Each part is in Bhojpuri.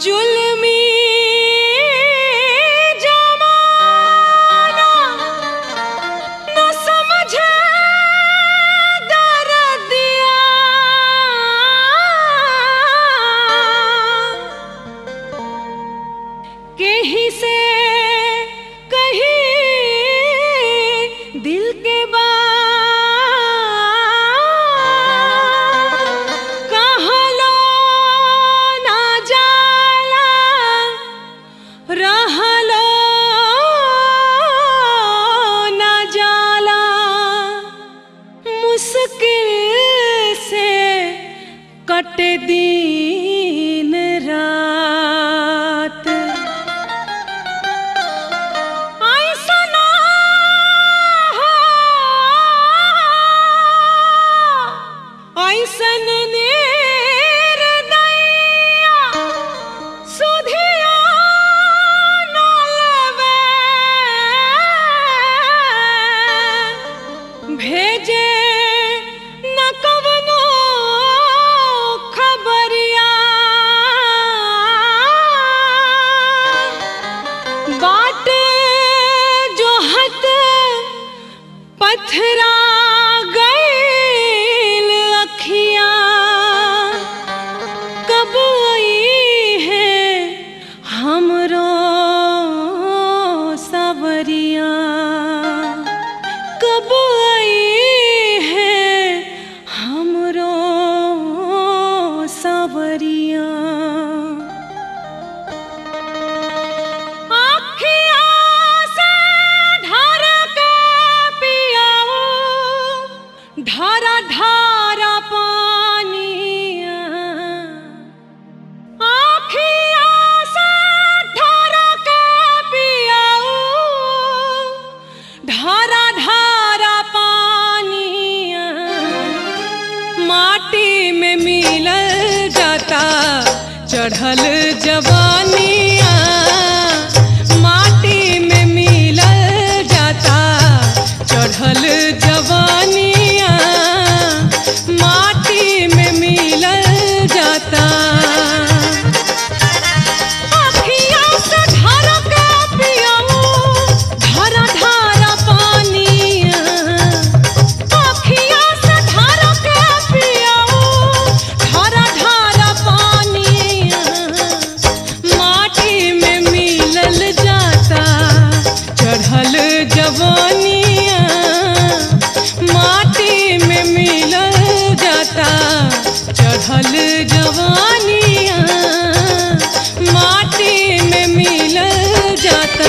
जुल्मी जमाना न समझे दर्दिया कहीं से कहीं दिल के बात कहलो ना जाला रहलो ना जाला मुश्किल से कटे दिन रात ऐसना हो, ऐसन निर्दयिया सुधिया न लेवे। भेजे न कवनो खबरिया बाटे जो हत पथरा गईल अखियां कब आई है हमरो सवरिया कब आई है हमरो सवरिया आँखियों से ढार के पियाओ, ढारा ढारा पानिया आँखियों से ढार के पियाओ, ढारा ढारा पानिया माटी में मिलल जाता चढ़ल जवानिया माटी में मिलल जाता चढ़ल जवानिया माटी में मिलल जाता अखियाँ से ढारा के पियाऊ, ढारा ढारा पानिया अखियाँ से ढारा के पियाऊ, ढारा ढारा पानिया माटी में मिलल जाता चढ़ल जवानिया माटी में मिलल जाता चढ़ल जवानिया माटी में मिलल जाता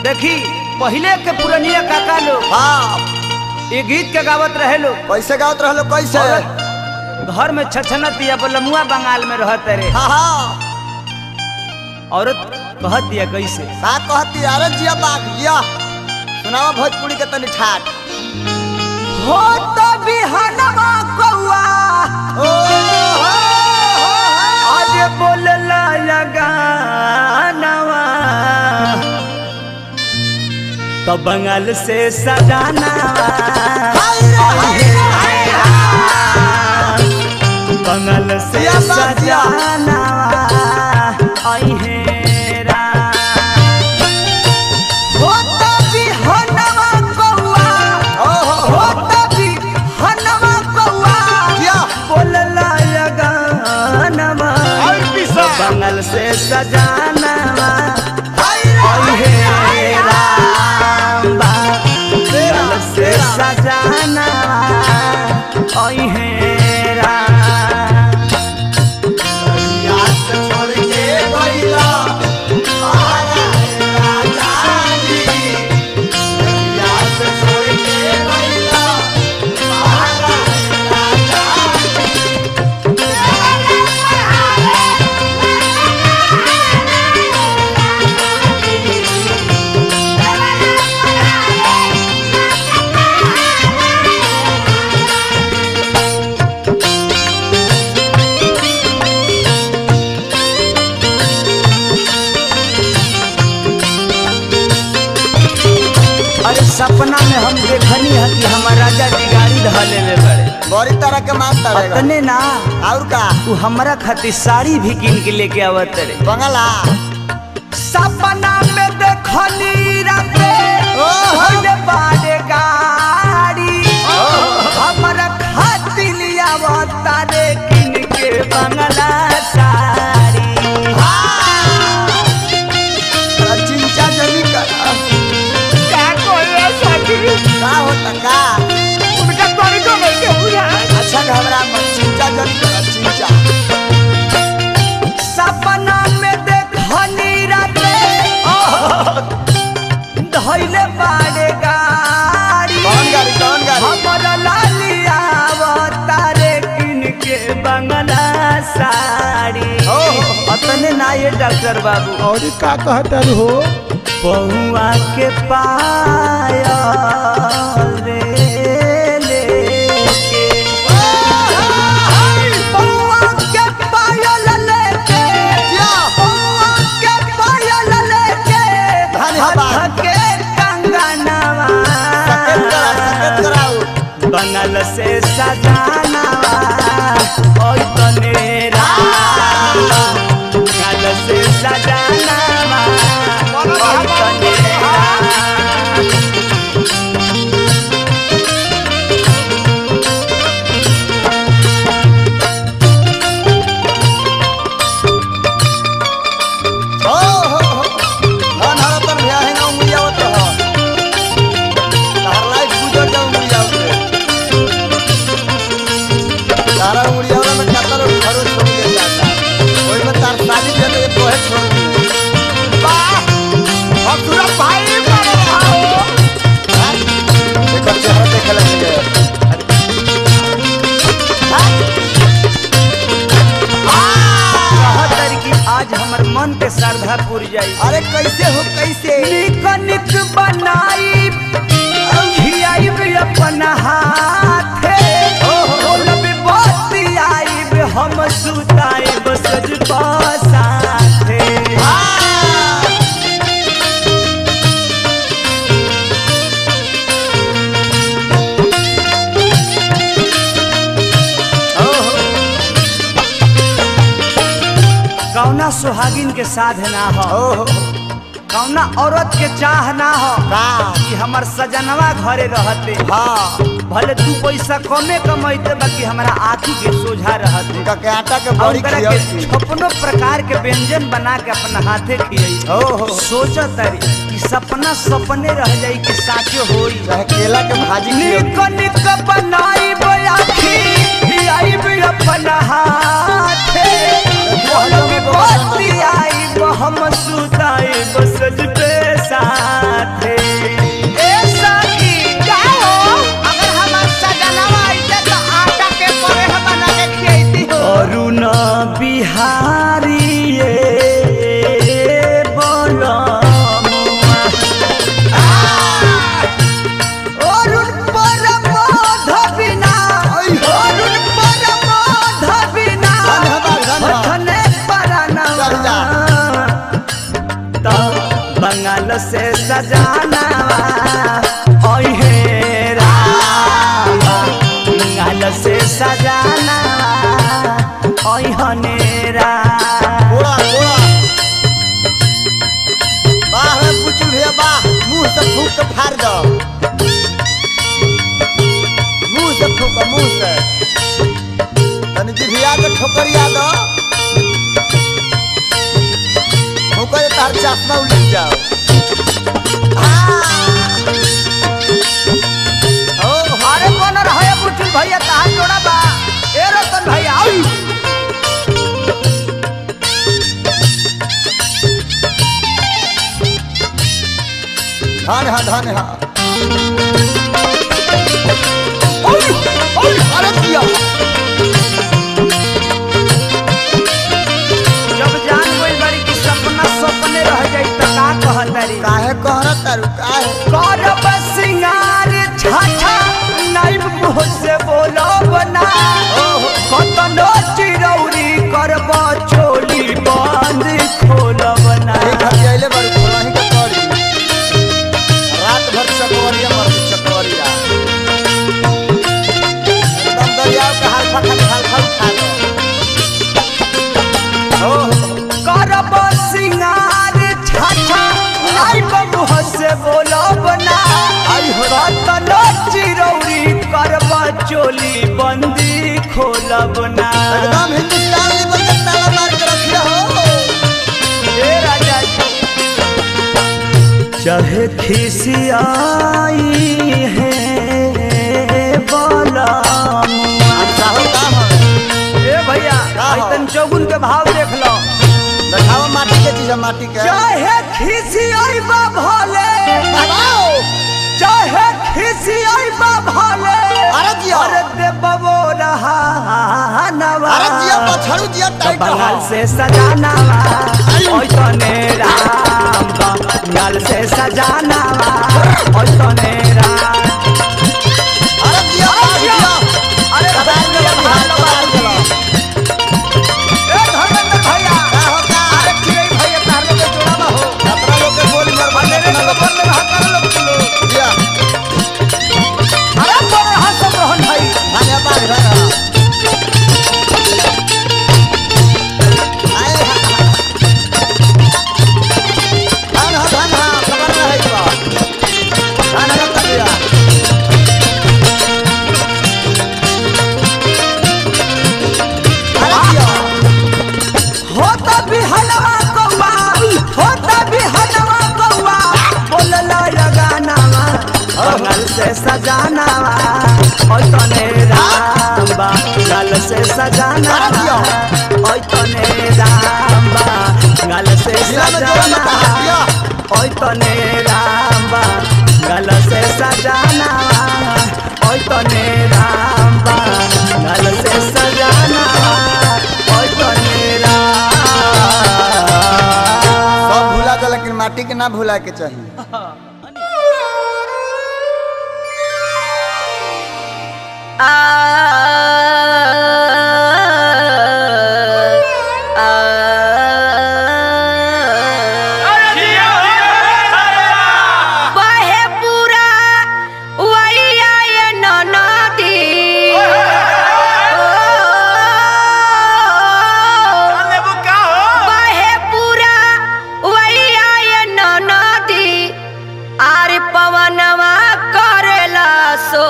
देखी पहले के पुरनिया काका लोग हाँ ये गीत के गावत रहे लोग कैसे गावत रहलो कैसे औरत घर में छछनत या बलमुआ बंगाल में रहत रे हाँ हाँ औरत कहत दिया कैसे का कहती अरे जिया बाग जिया सुनावा भोजपुरी के तनी ठाट हो तो बिहनवा कौआ ओ हो, हो, हो। आज बोलला या गानवा तो बंगाल से सजाना हाय रे, हाय रे, हाय रे। बंगाल से या बात या। सजाना आई है रात। हो तो बिहनवा कौआ ओ हो, हो। हो तो बिहनवा कौआ जिया बोलला या गानवा और पिसा। बंगल से सजाना हाय रे, हाय रे, हाय रे। बंगल से सजाना आई है रात। याद छोड़ के गइला, आरा रे राजा जी। याद छोड़ के गइला, आरा रे राजा जी। अरे सपना में हम देखनी है कि हमार राजा जी गाड़ी धले ले बड़े बड़ी तरह के मानता रहेगा अतने ना और का तू हमरा खातिर साड़ी भी किन के लेके आवत रे बंगला सपना में देखनी राते ओहो। होले बाड़े गाड़ी हमरा खातिर लियावत रे किन के बंगला साड़ी तोरा चिंचा जमी कर का कोई साथी का होता का उनका तरीका में के बुझा अच्छा घबरा मत चिंचा जमी कर चिंचा सपना में देखनी राते धैले बाड़े गाड़ी कौन गाड़ी कौन गाड़ी हमर लालिया तारे किन के बंगला साड़ी ओहो। अतने ना ये डॉक्टर बाबू और का कहतर हो बहुआ के पायल रे लेके बहुआ के पायल लेके या। बहुआ के पायल लेके धन्यवाद। हाथ के कंगनवा सकेत करा सकेत कराऊ बनल से सजाना ओय तनेरा बनल से सजाना ओय तनेरा हो हो हो मन हरा तर भया है ना उंगली आवत रह तार लाइफ गुजर जा उंगली आवत तारा उंगली आवला में कातर खरो छोड़ के जाता ओई में तार शादी दे दे तोहे छोड़ दी वाह अब तुरा भाई बन रहा हो एकर चेहरा देखे लगे कहतर कि आज हमर मन के श्रद्धा पूर जाई अरे कैसे हो कैसे निक निक बनाई खियाई अपन हाथे बोलब बतियाई हम सुताई बसज साथे कौना सुहागिन के साध ना हो ओहो कौना औरत के चाह ना हो का कि हमर सजनवा घरे रहते हाँ भले दू पैसा कमे कमाइते बाकी हमारा आँखी के सोझा रहते उनका के आटा के और बड़ी ओकरा खिया के छप्पनो प्रकार के व्यंजन बना के अपना हाथे खियाई ओहो सोचा तारी कि सपना सपने रह जाई कि साचो होई चाहे केला के भाजी निक खिया निक बनाई बयाखी खियाई अपन हाथे बोलब बतियाई हम सुताई बसज पे साथे गाल से सजाना ओहे रामा गाल से सजाना ओहने राम घोड़ा घोड़ा बाह रे पुचू भैया बाह मुंह से फूक के फाड़ दो मुंह से फूक मुंह से तनी जिभिया के ठोकरिया दो ठोकर तार चश्मा उलट जाओ ओ अरे कौन रहे बुचुल भैया कहाँ जोड़ा बा ए रतन भैया आई धान हा धान हा ओय ओय अरे दिया जब जान गइल बारी कि सपना सपने रह जाई त का कहतरी काहे कहरा तारू काहे करब सिंगार छाछा नाइब मुँह से बोलो बना कतनो चिरौरी करब चोली बंद खोलब ना एक हफ्ते आइले बारू खोलाही के करी रात भर चकोरिया मर चकोरिया एकदम दरियाव के हालफा खाली हालफा उठा दो ओ करब सिंगार छाछा नाइब मुँह से बोलो बना आई हो कतनो चिरौरी करब चोली बंदी खोलब ना एकदम हिंदुस्तान लेवल के ताला मार के रखिया हो हे राजा जी चाहे खिसियाई है बलमुआ अच्छा हो काम है ए भैया का हो? ऐतन चौगुन के भाव देख लो देखाओ माटी के चीज है माटी के चाहे खिसियाई बा भले बाबाओ चाहे खिसियाई बा भले अरे जिया। अरे देबो रहा नवा अरे जिया पछड़ू जिया टाइट बंगाल हो से सजाना ओय तने राम बंगाल से सजाना ओय तने राम अरे जिया बाग जिया अरे कबार भैया के भालो कबार के ए धर्मेंद्र भैया का होता अरे चिड़ै भैया तार लोग के जोड़ा हो कपड़ा लोग के गोली मार मार मेरे को बोल में हाथ लोग चलो जिया अरे बोल हाथ सब रोहन भाई धान है बाग है आए हा धान हा धान हा खबर ना है बा धान है तबिया अरे जिया होता भी हलवा कौवा होता भी हलवा कौवा बोलला लगानावा बंगाल से सजानावा ओय तने राम बंगाल से सजानावा ओय तने राम बंगाल से जिला में जोड़ा मत सजानावा हाथ दिया ओय तने राम बंगाल से सजानावा ओय तने राम बंगाल से सजानावा ओय तने राम सब भूला था लेकिन माटी के ना भूला के चाहिए बहे पूरा वैया ये ननदी बहे पूरा वैया ये ननदी आर पवनवा करेला सो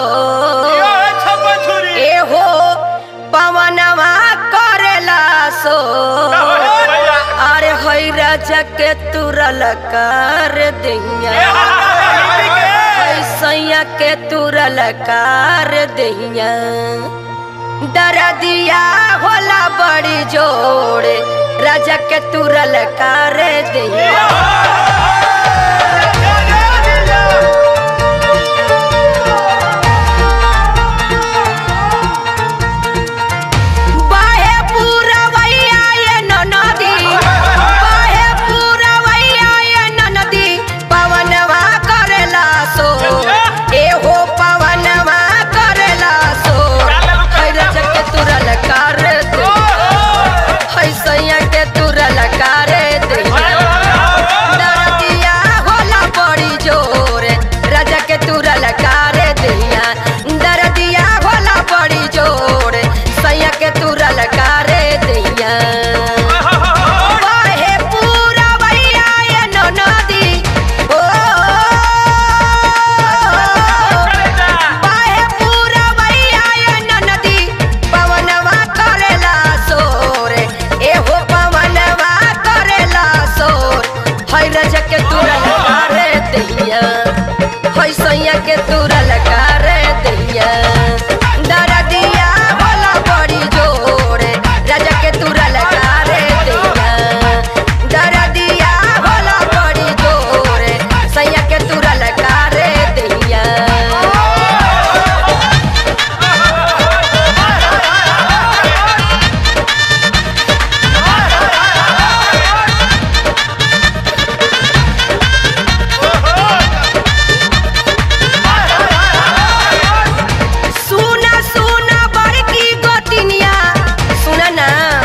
एहो पवनवा करेला सो अरे हई राजा के तुरल कर दिया सैया के तुरल कर दिया दरदिया होला बड़ी जोड़े राजा के तुरल कर दिया बाहे पूरा वैया ये ननदी बाहे पूरा वैया ये ननदी पवनवा करेला सो एहो पवनवा करेला सो हैरा के तुरल कर दे है सैया के तुरल कर दे दरदिया सैया के तुरल कार दहिया दरदिया भोला बड़ी जोरे राजा के तुरल कार दहिया दरदिया भोला बड़ी जोरे सैया के तुरल कार दहिया सुना सुना बड़की गोतिनिया सुना ना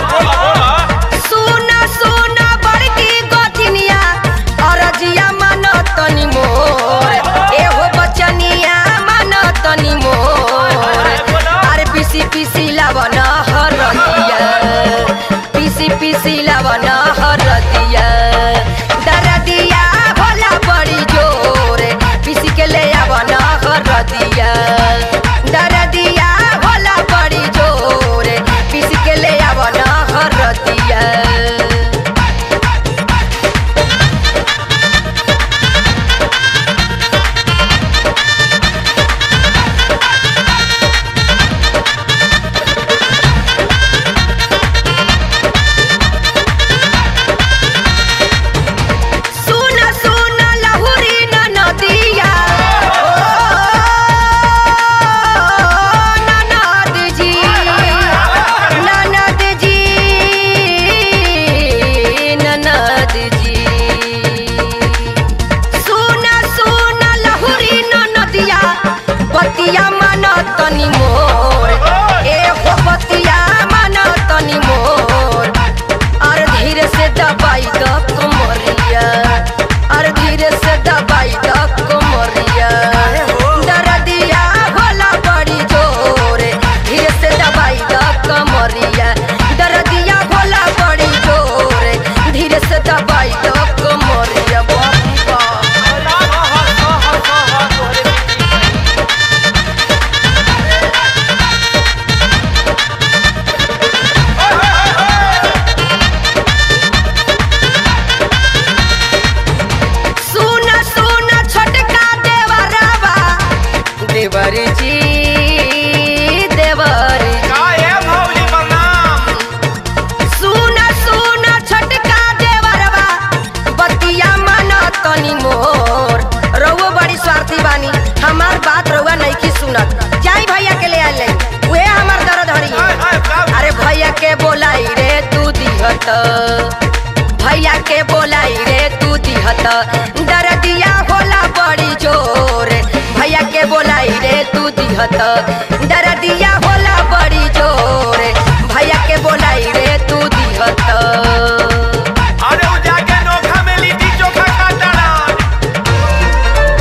सुना सुना बड़की गोतिनिया अरजिया मानो तनी मोर एहो बचनिया मानो तनी मोर अरे पीसी पीसी लावन हरदिया पीसी पीसी लावन हरदिया दरदिया भोला बड़ी जोर पीसी के ले आवन हरदिया दरदिया भोला बड़ी जोर पीसी के ले आवन हरदिया सुन सुन लहुरी न नदिया ननद जी ननद जी ननद जी सुन सुन लहुरी न नदिया बतिया मन तनी मोर ए हो बतिया मन तनी मोर और धीरे से दबाई द कमरिया और धीरे से दबाई द कमरिया दरदिया भोला बड़ी जोरे धीरे से दबाई द कमरिया दरदिया भोला बड़ी जोरे धीरे से दबाई द कमरिया बाबा सुन सुन छोटका देवरवा देवर जी देवर सुन सुन छोटका देवरवा बतिया मन तनी मोर रउआ बड़ी स्वार्थी बानी हमार बात रउआ नइखी सुनत जाई भैया के ले आइले उहे हमार दर्द हरी अरे भैया के बोलाई रे तू दिहत भैया के बोलाई रे तू दिहत दरदिया होला बड़ी जोर भैया के बोलाई रे तू दिहत दरदिया होला बड़ी जोर भैया के बोलाई रे तू दिहत अरे उ जाके नोखा में लिट्टी चोखा खाता रह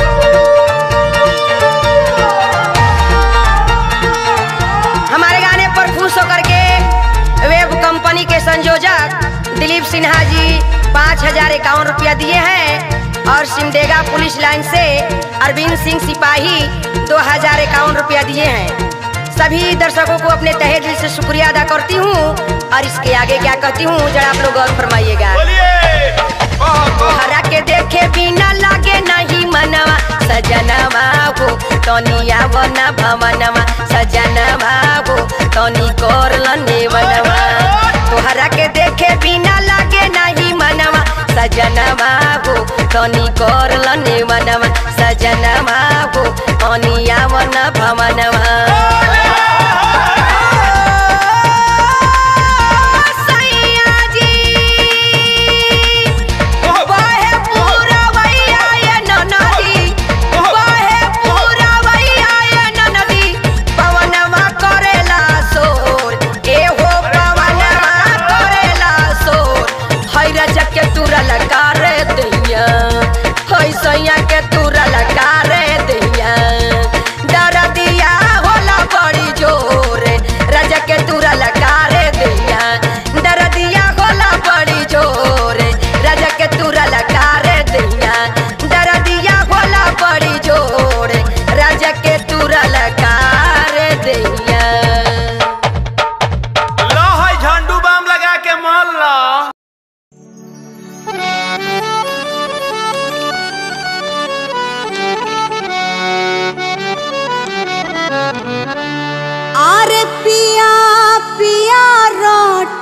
हमारे गाने पर खुश होकर के वेब कंपनी के संयोजक दिलीप सिन्हा जी पाँच हजार इक्यावन रुपया दिए हैं और सिमडेगा पुलिस लाइन से अरविंद सिंह सिपाही दो हजार इक्यावन रुपया दिए हैं सभी दर्शकों को अपने तहे दिल से शुक्रिया अदा करती हूँ और इसके आगे क्या कहती हूँ जरा आप लोग गौर फरमाइएगा बोलिए बहुत बहुत हरा के देखे बिना लागे नहीं मनवा सजनवा हो तनी आवना भवनवा सजनवा हो तनी करल नेवनवा तोहरा के देखे बिना लागे नहीं मनवा सजनवा हो तनी करल नेवनवा सजनवा हो तनी आवना भवनवा सैया जी बहे पूरा वैया ये ननदी बहे पूरा वैया ये ननदी पवनवा करेला सोर ए हो पवनवा करेला सोर हैरा जके तुरल कारे दैया है सैया के तुरल कारे दैया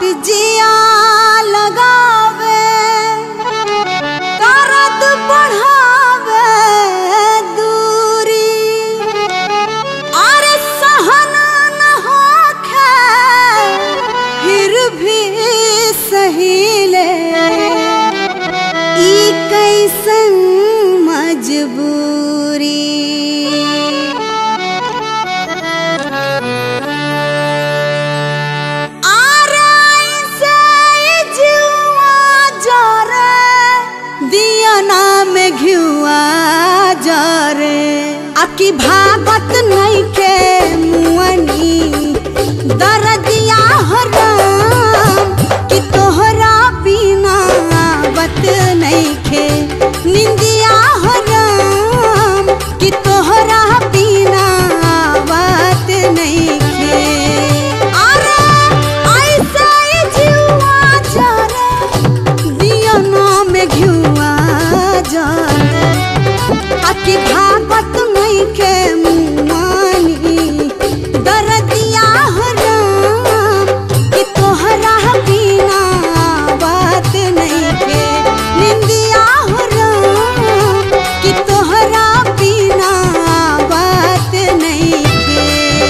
जिया लगावे करद बढ़ावे दूरी अरे सहना न होखे फिर भी सहीले ई कैसन मजबूरी में घिउआ जरे अकी भागत नहीं के मुअनी दरदिया हराम कि तोहरा बिना बत नहीं खे निंदिया हराम कि तोहरा बिना बात नहीं खे अरे ऐसे ही जीवा जरे दिया नाम घिउआ जरे अकी भागत नहीं के मुआनी दरदिया हराम कि तोहरा बिना बात नहीं के निंदिया हराम कि तोहरा बिना बात नहीं के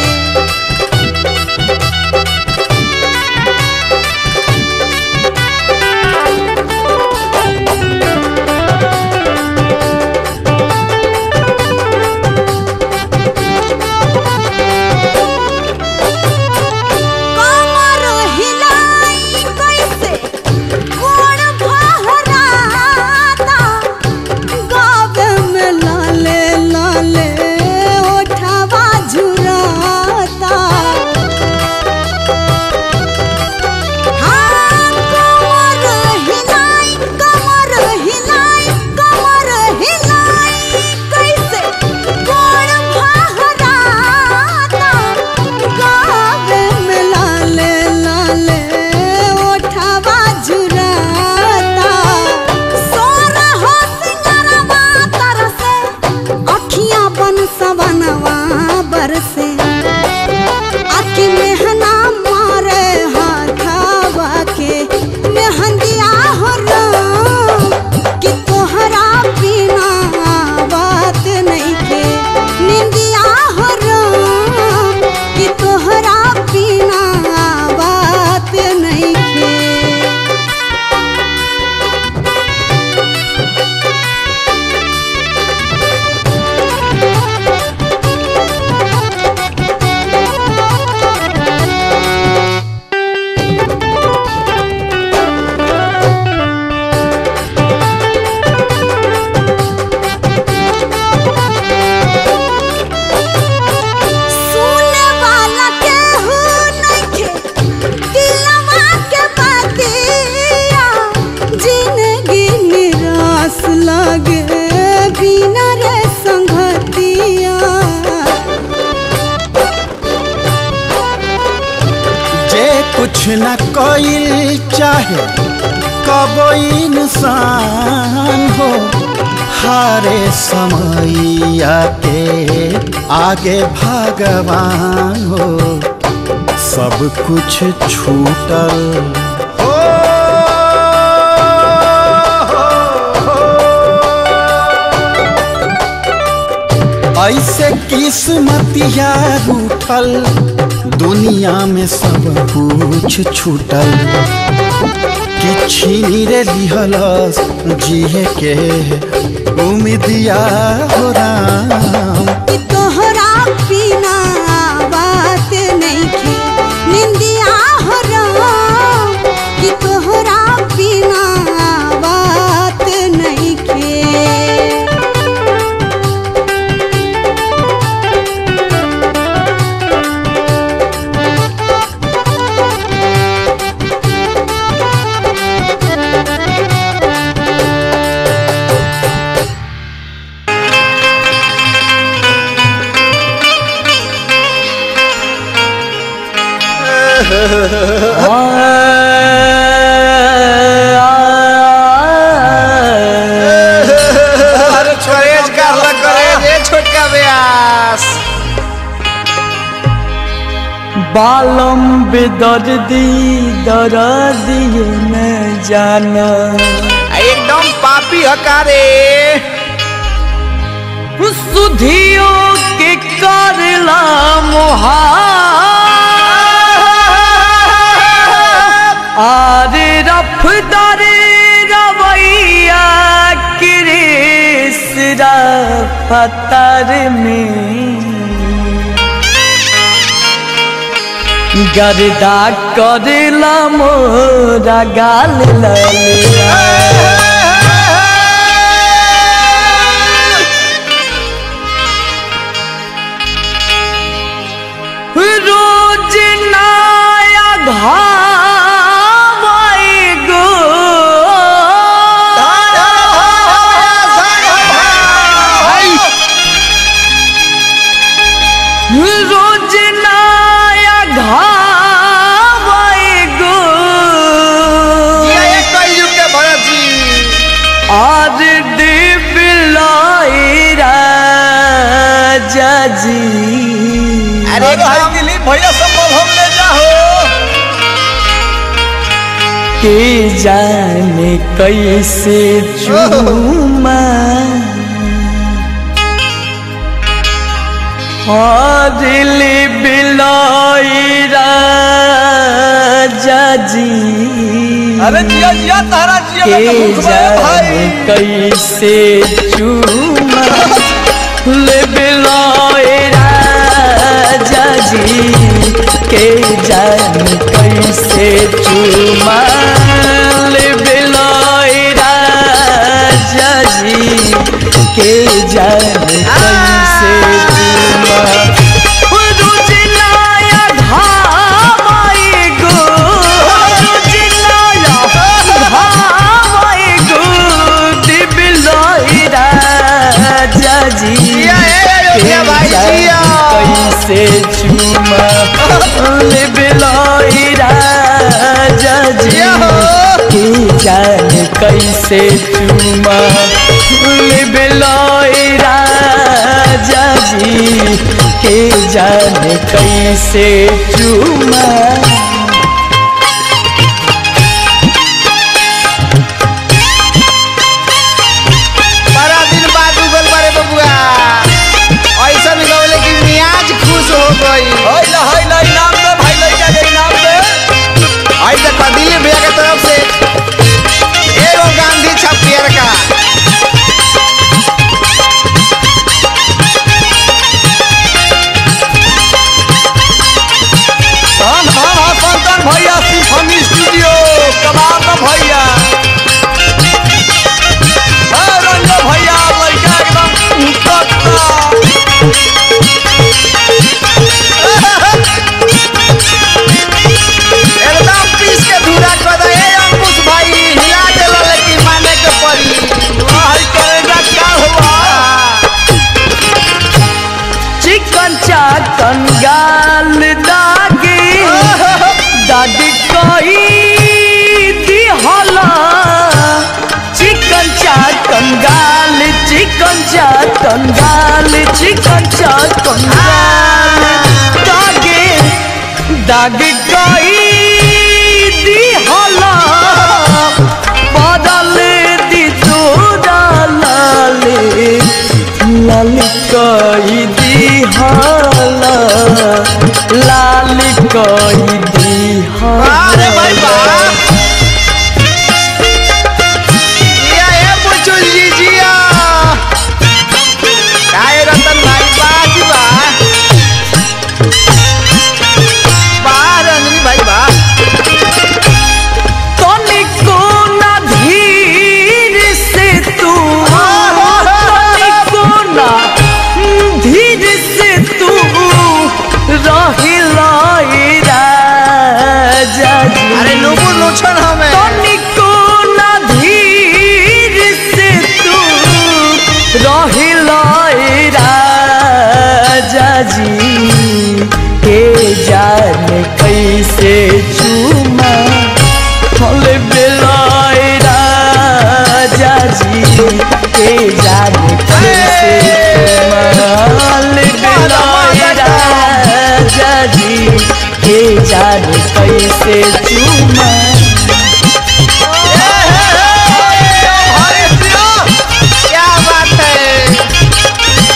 कमर हिलाई कैसे गोड़ भहराता गावे में लाले लाले ओठवा झुराता हाँ कमर हिलाई कमर हिलाई कमर हिलाई कैसे गोड़ भहराता गावे में लाले लाले ओठवा झुराता सोना हो सिंगरवा तरसे अखियां बन सवनवा बरसे आखी मेहना मारे हाथावा के मेहंदिया हो राम कि तोहरा बिना बात नहीं के निंदिया हो राम कि तोहरा बिना बात नहीं के सुने वाला केहू नइखे, दिलवा के बतिया। जिंदगी निराश लागे बिना रे संगतिया जे कुछ न कोई चाहे कबो इंसान हो हारे समैया के आगे भगवान हो सब कुछ छूटल हो ऐसे किस्मतिया रूठल दुनिया में सब कुछ छूटल कि छीनी रे लिहलस जिए के उम्मीदिया हो राम कि तोहरा बिना बात नइखे, निंदिया हो राम कि तोहरा बिना बात नइखे। अरे छोरेज कर ल करे ये छोटका ब्यास बालम बेदर्दी दर्दिए न जाना एकदम पापी हकारे सुधियो के करला मोहा आरे रफदार रवैया कृष्णा पतर में गर्दा करला मोरा गाल ललिया रोज नया घावाई गो रोज नया घावाई गो आज डिबिलाई राजा जी अरे भाई दिलीप भैया संभल हम ले जाओ के जाने कैसे चूमा दिल बिलाई राजा जी अरे जिया जिया तारा जिया के लगा भूख बड़ा जाने भाई कैसे चूमा ले बिलाई राजा जी के जाने कैसे चूमा ले बिलाई राजा जी के जाने कैसे चूमा रोज नया घामाई गो रोज नया घामाई गो दिबिलाई राजा जी जिया ए अयोध्या भाई जिया कैसे चुमा ले बिलाई राजा जी जिया हो। के जान कैसे चुमा ले बिलाई राजा जी के जान कैसे चुमा बड़ा दिन बाद उगल बारे बबुआ ऐसा मिलौले कि मियाज खुश हो गई होइला होइला इनाम दे भाई लइका के इनाम दे ऐसा कदिए भैया के तरफ से एगो गांधी छपियर का धन धन हो संतन भैया सिम्फनी स्टूडियो कमाल का भैया ए रंजन भैया लइका एकदम कट्टा एकदम पीस के धूरा कर दे ए अंकुश भाई हिला देला लेकिन माने के पड़ी भाई करेगा क्या हुआ चिकन चाकन गाल दागी दादी कोई दिहला चिकन चाकन गाल चिकन चाकन गाल चिकन चाकन गाल दागे दाग कोई दिहला बदल दी तोरा लाले लाल कोई दिहला लाल कोई दिहला अरे भाई वाह जिया ए बुचुल जी जिया काय रतन भाई बाजी बा वाह रंजनी भाई वाह तनिको ना धीर से तू तनिको ना धीर से तू रहिला राजा जी अरे नुबु नुछन हमें तनिको ना धीर से तू रहिला राजा जी के जान कैसे चुमा हल बेलाए राजा जी के जान कैसे चुमा हल बेलाए राजा जी के के जाने कैसे चुमा क्या बात है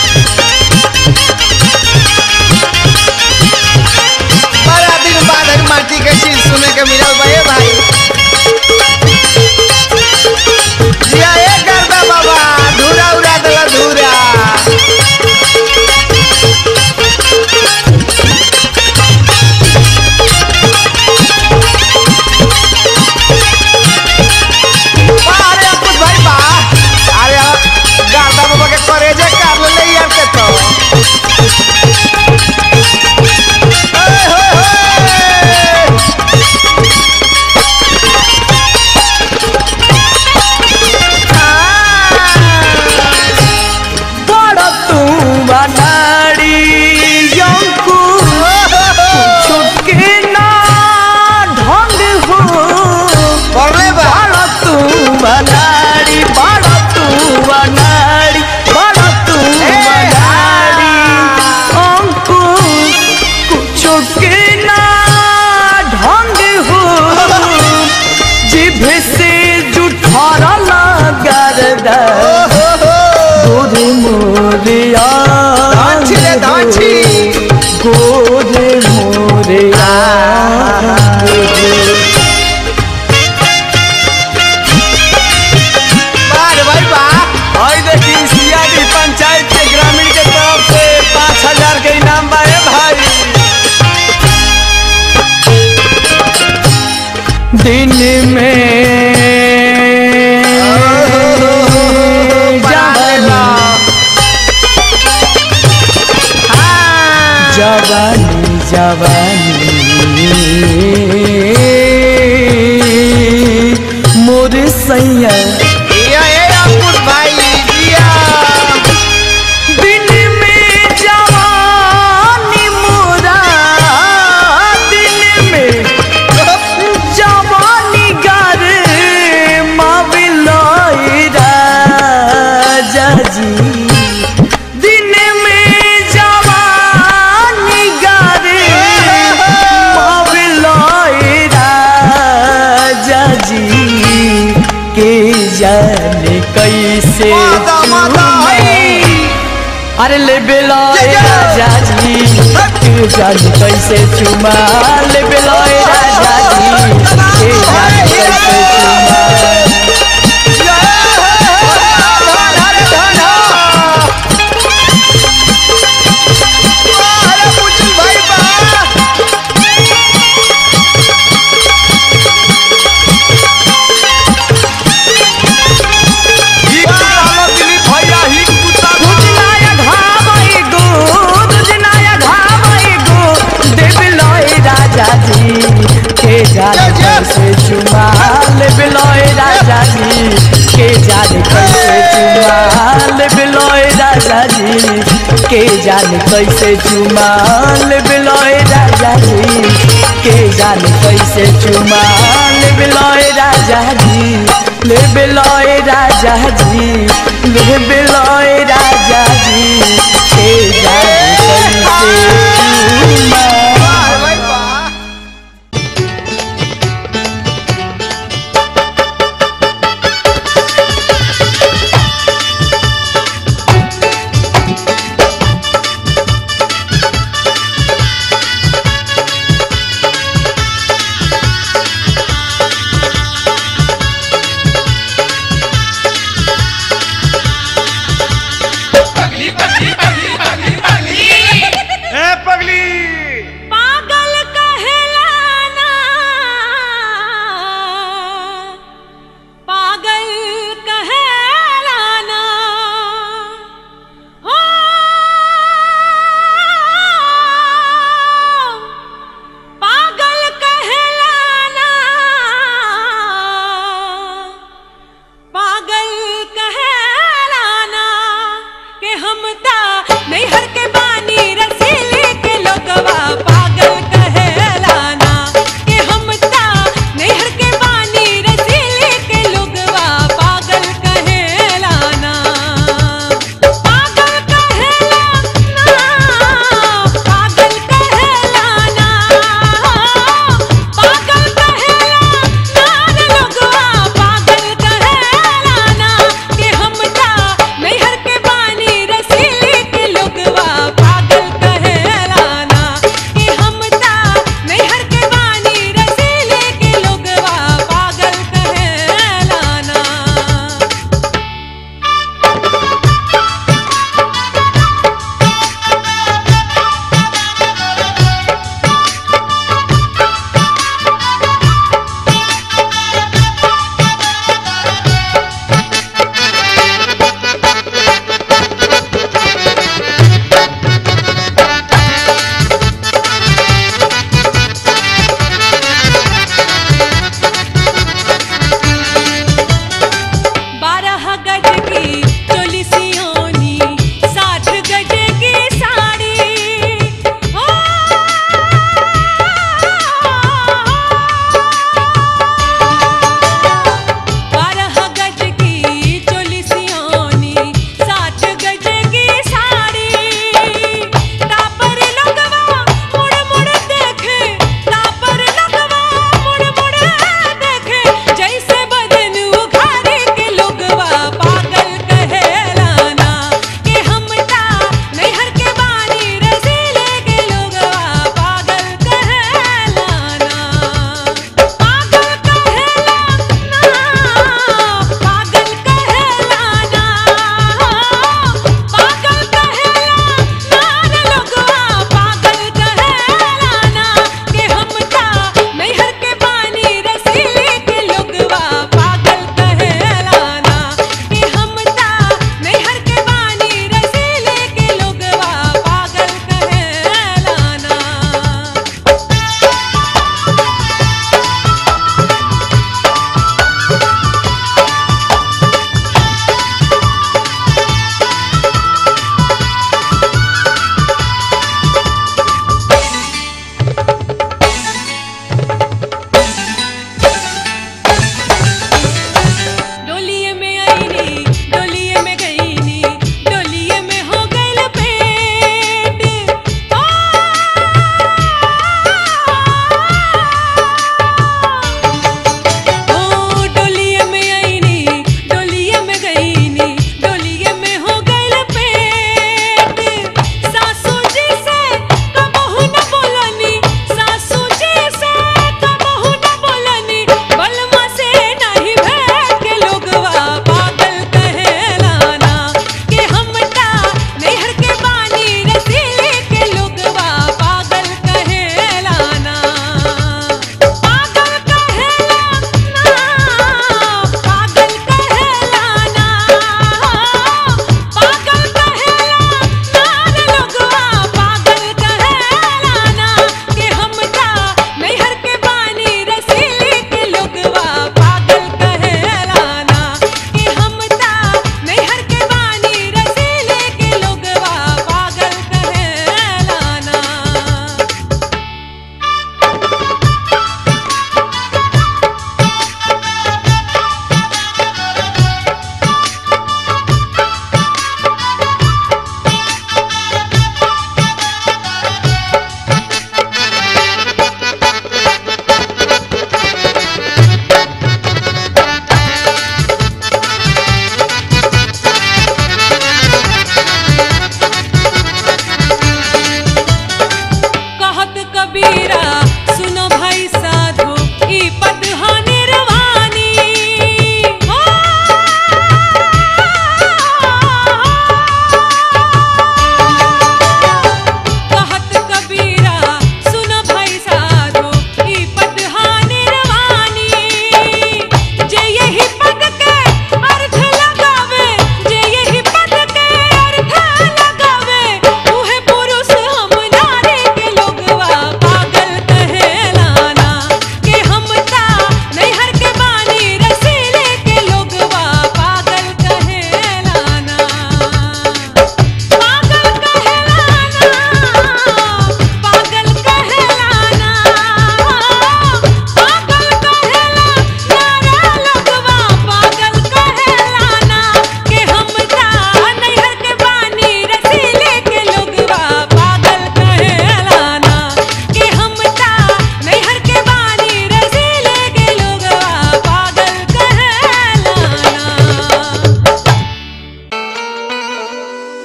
बड़ा दिन बाद एक माटी के चीज सुने के मिलल बा ए भाई जिया ए करदा बाबा धूरा उड़ा देला धूरा बा, अरे अंकुश भाई बा अरे गाता बाबा के करेजे काट ले यार के तो ओए होए होए बड़ तू बनाड़ी यंकू छुटके ना ढंग हो पढ़ले बा बड़ तू बनाड़ी बड़ तू बनाड़ी बड़ तू बनाड़ी अंकुश कुछो के ना ढंग हो जिभ से जुठरल गरदा गोरे मोरिया धांची रे, धांची। गोरे मोरिया बार भाई बा आई देखी सियादी पंचायत के ग्रामीण के तरफ से पाँच हजार के इनाम बा ए भाई दिन में जवानी जवानी जवानी मोर सैया ये ये अंकुश भाई जिया दिन में जवानी मोरा दिन में जवानी गर माविलोई राजा जी दिन में जवानी गर माविलोई राजा जी के जाने कैसे माता माता चूमे। अरे ले बेलोए जय जय। राजा जी के जाने कैसे चुमा ले बेलोए राजा जी के जाने कैसे चुमा अरे धन अरे पुचल भाई बा दुजनाया घावई गो दुजनाया घावई गो दे बेलोए राजा जी के जाने जय जय। कैसे चुमा ले बेलोए राजा जी के जाने कैसे चुमा ले बेलोए राजा जी के जाने कैसे चुमा ले बेलोए राजा जी के जाने कैसे चुमा ले बेलोए राजा जी ले बेलोए राजा जी ले बेलोए राजा जी के जाने कैसे चुमा भाई बा पगली पगली पगली पगली पगली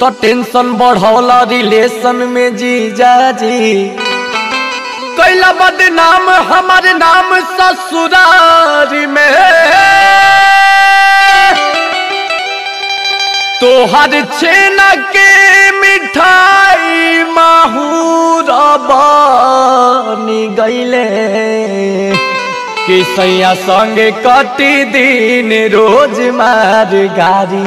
तो टेंशन बढ़ौला रिलेशन में जीजा जी कैला बदनाम हमारे नाम ससुरारी में तोहर छेना के मिठाई माहूर बनी गईले कि सैया संगे कटी दिन रोज मार गारी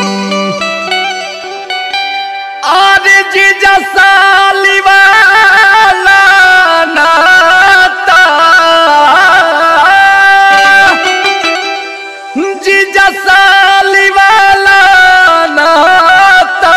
और जीजा साली वाला नाता जीजा साली वाला नाता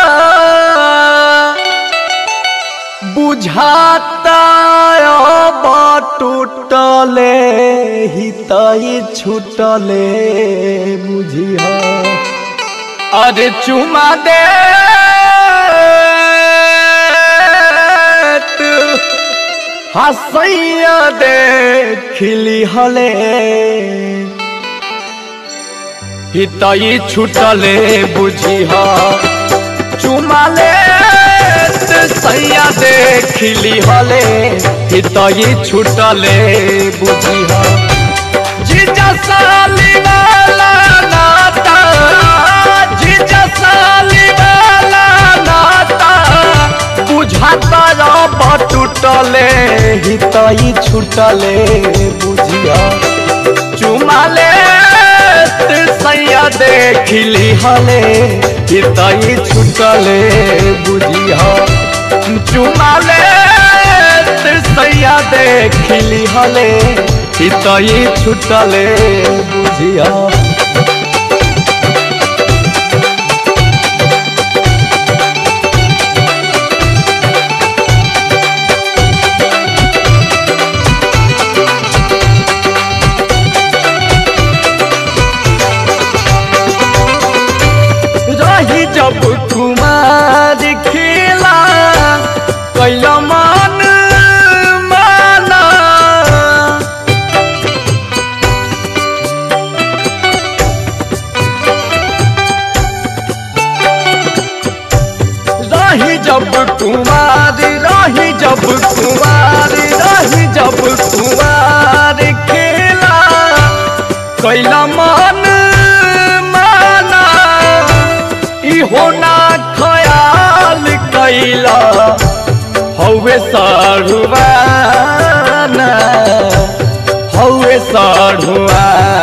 बुझाता अब टूटले हितई छूटले बुझिया अरे चुमा दे हसैया दे खिली हले हितई छूटले बुझिया चुमाले सैया दे खिली हले हितई छूटले बुझिया जीजा साली वाला नाता जीजा साली वाला नाता बुझाता रब टूटले हितई छूटले बुझिया चुमाले सैया देखिली हले हितई छूटले बुझिया चुमाले सैया देखिली हले हितई छूटले बुझिया रही जब कुमार खेला कैला मन माना रही जब कुमार रही जब कुमार रही जब कुमार खेला कैला मन माना इहो ना खयाल कैला हौवे साढ़ुआना हौवे साढ़ुआना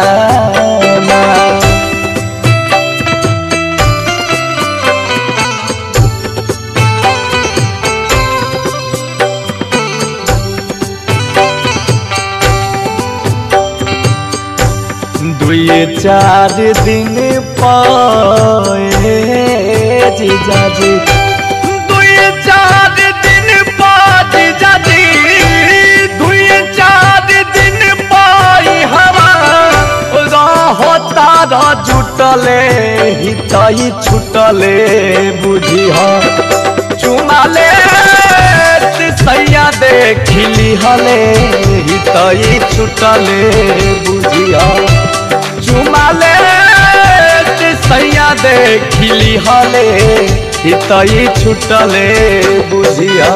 दुए चार दिन पाए जीजा जी दुए चार दिन पाए जीजा जी दुए चार दिन पाई हवा रहो तारा जुटले हितई छुटले बुझिया चुमाले सैया देखिली हले हितई छुटले बुझिया चुमाले सैया देखिली हले हितई छुटले बुझिया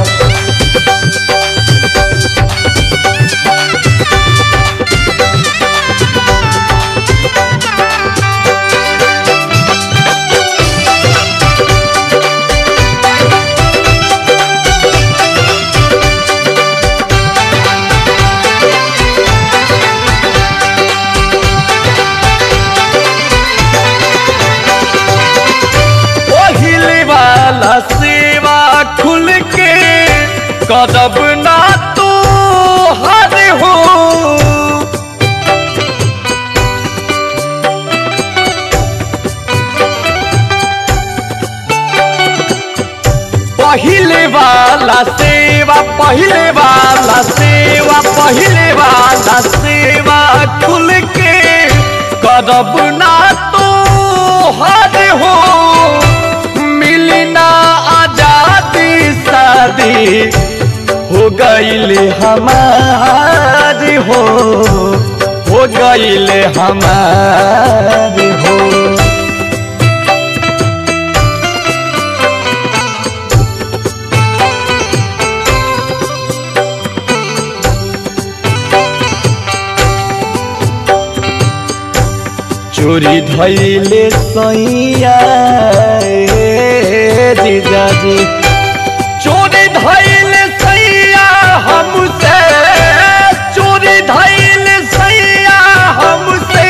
पहिले वाला सेवा खुल के कदब ना तो हर हो पहिले वाला सेवा पहिले वाला सेवा पहिले वाला सेवा खुल के कदब ना तो हर हो मिली ना आजादी शादी हो गईले हमारी हो हो गईले हमारी हो चोरी धैले सैया ए जीजाजी चोरी धैले सैया हमसे चोरी धैले सैया हमसे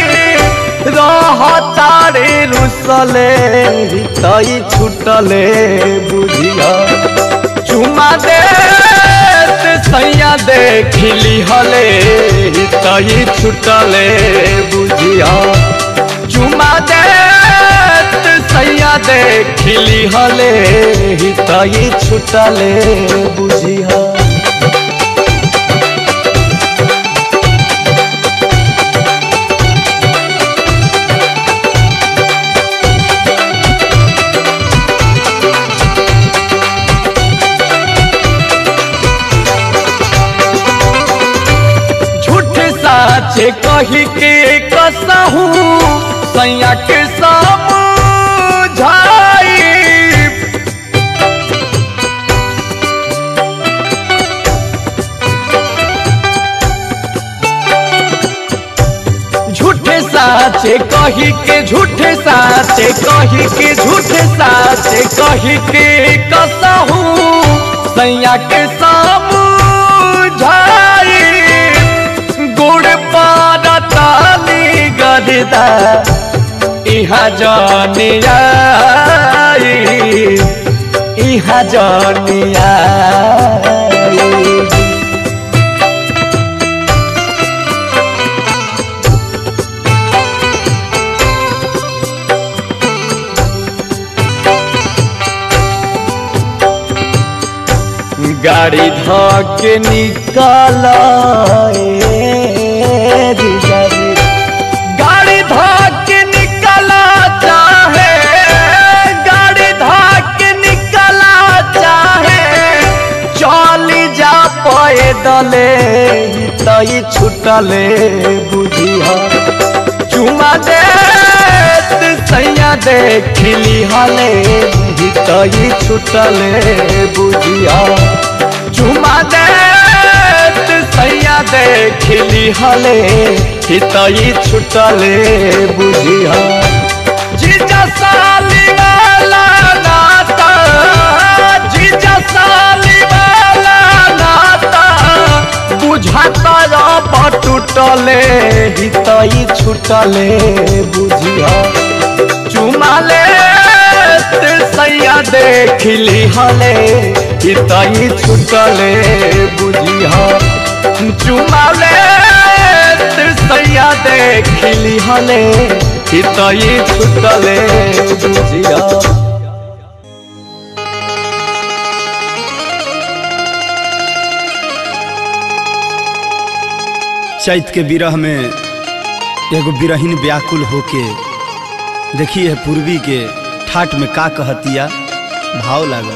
रहतारे रुसले तई छुटले बुझिया चुमा दे सैया देखली हले तई छुटले बुझिया चुमा दे सैया देखली हले तई छुटले बुझिया झूठ साचे कही के कसहू सैया के समझाई झूठे साचे कही के झूठे साचे कही के झूठे साचे कही के कसहू सैया के समझाई गुड़ पारा ताली गरदा इहा जानिया इहा जानिया गाड़ी धके निकाल गाड़ी धके निकला चाहे गाड़ी धके निकला चाहे चली जा पैदले तई छुटले बुझिया चुमा दे सैया देखली हले तई छुटले बुझिया चुमा दे सैया देखली हले तई छुटले बुझिया जीजा साली वाला नाता जीजा साली वाला नाता बुझाता रब टूटले हितई छुटले बुझिया चुमाले सैया देखली हले हितई छुटले बुझिया चुमाले सैया देखली हले हितई छुटले बुझिया चैत के विरह में एगो बिरहीन व्याकुल होके देखी है पूर्वी के ठाट में का कहतिया भाव लागल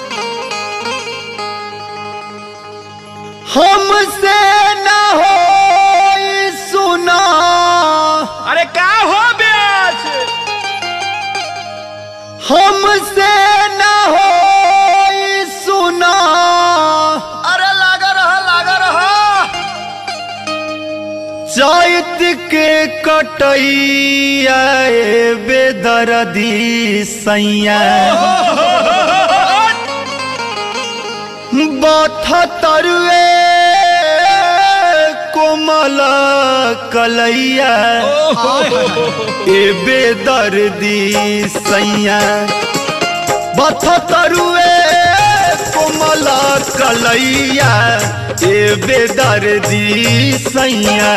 हमसे न हो सुना अरे का हो ब्यास हमसे न हो सुना अरे लागा रहा लागा रहा चैत के कटैया ए बेदर्दी सैया बथ तरुए कोमल कलैया ए बेदर्दी सैया बथ तरुए कोमल कलैया ए बेदर्दी सैया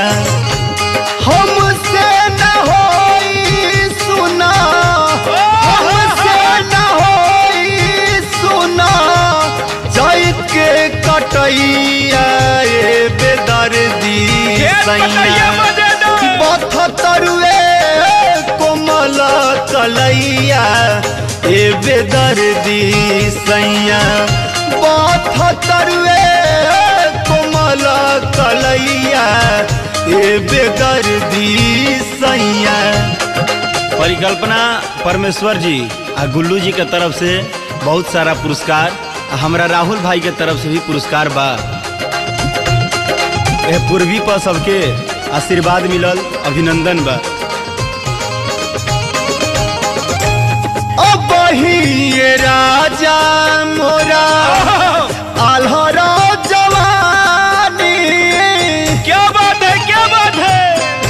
हमसे न होई सुना हमसे न होई सुना चैत के कटैया ए बेदर्दी सैया बथतरुए कोमल कलैया ए बेदर्दी सैया बथतरुए कोमल कलैया ए बेदर्दी सैया परिकल्पना परमेश्वर जी आ गुल्लू जी के तरफ से बहुत सारा पुरस्कार आ हमरा राहुल भाई के तरफ से भी पुरस्कार बा यह पूर्वी पर सबके आशीर्वाद मिलल अभिनंदन बा कहिए राजा मोरा आल्हरा जवानी क्या बात है क्या बात है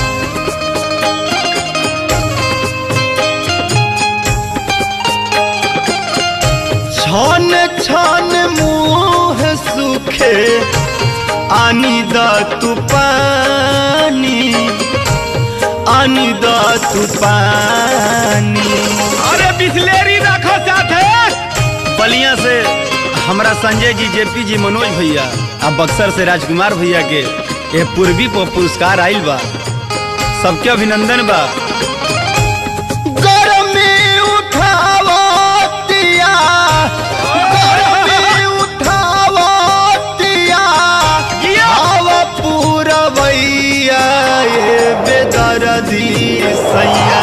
छन छन मुँह सुखे आनी द तू पानी आनी द तू पानी अरे बिस्लेरी रखो साथे बलिया से हमरा संजय जी जेपी जी मनोज भैया आ बक्सर से राजकुमार भैया के ये पूर्वी पर पुरस्कार आइल बा सबके अभिनंदन बा गर्मी उठावतिया गर्मी उठावतिया आव पूरवैया ये बेदर्दी सैया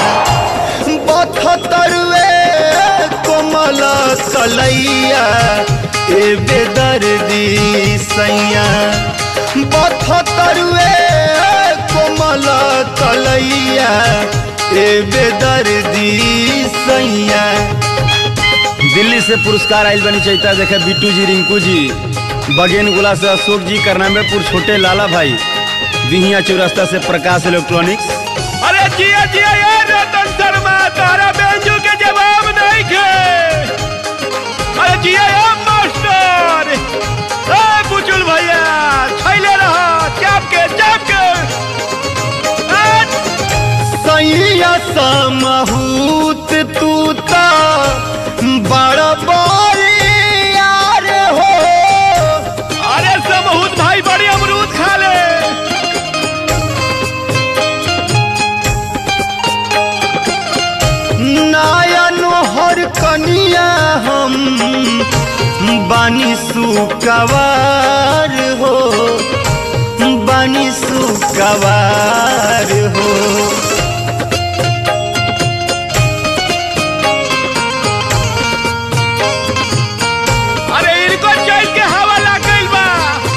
बथतरवे कोमल कलैया ए बेदर्दी सैया बथतरवे कोमल कलैया ए बेदर्दी सैया दिल्ली से पुरस्कार आइल बनी चैता देखे बिट्टू जी रिंकू जी बगेन गुला से अशोक जी करनामेपुर छोटे लाला भाई बिहिया चौरास्ता से प्रकाश इलेक्ट्रॉनिक्स अरे जिया जिया ये रतन शर्मा तारा बेंजू के जवाब नहीं खे अरे जिया ये मास्टर ए बुचुल भैया छैले रहो चाप के चाप के ए, सैया समहूत तू ता बड़ बड़ी यार हो अरे समहूत भाई बड़ी अमरूद खा ले नायन हर कनिया हम बानी सुकवार हो बानी सुकवार हो अरे इनको चैत के हवा लग गइल बा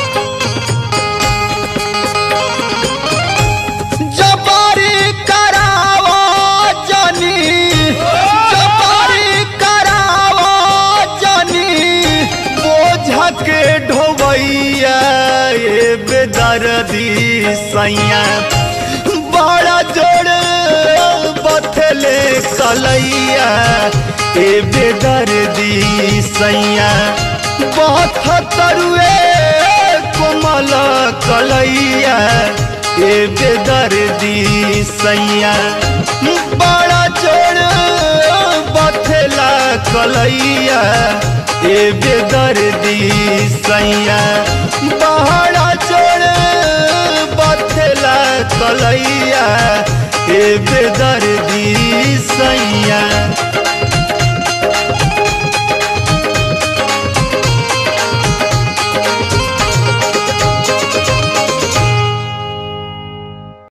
जबारी करावो जनी जबारी करावो जनी बोझ के ढोबैया ये बेदर्दी सैया बड़ा जोड़ बथले कलैया ए बेदर्दी सैया बहुत तरुए कोमल कलैया ए बेदर्दी सैया बड़ा जोड़ बथला कलैया ए बेदर्दी सैया बड़ा जोड़ बथला कलैया ए बेदर्दी सैया